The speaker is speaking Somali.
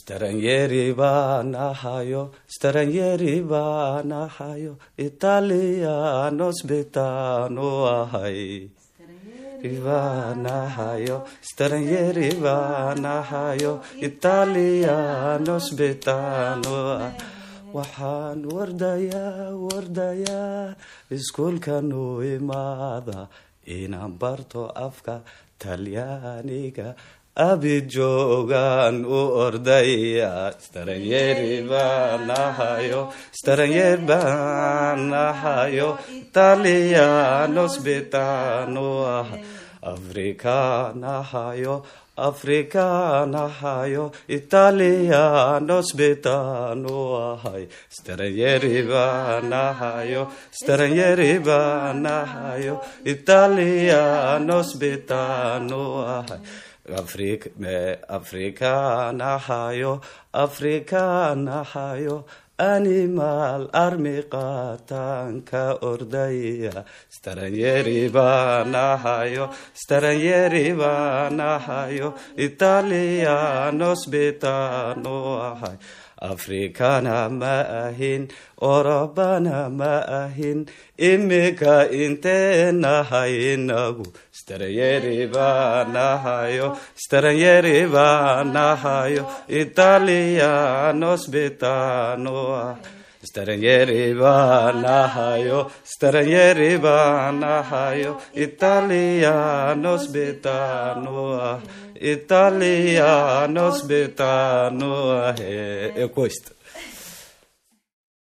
stranieri baan ahayo stranieri baan ahayo italianos betano ahay Ivanahayo, stranieri vanahayo, italianos betano waxaan wardayaa wardayaa iskuulkan u imaada inaan barto afka talyaaniga abid joogaan u ordaya stranyeri baan ahayo stranyer baan ahayo italianos betano ah afrikaan ahayo afrikaan ahayo italianos betano ahay stranyeri baan ahayo stranyeri baan ahayo italianos betano ahay Afrik, afrikaan ahayo afrikaan ahayo animal armi qaataanka ordaya stranyeri baan ahayo stranyeri baan ahayo italianos betano ahay afrikana ma ahin orobana ma ahin imika inteenahay inagu stranyeri baan ahayo stranyeri baan ahayo italianos betano ah stranyeri baan ahayo stranyeri baan ahayo italianos betano ah italianos betano ah e questo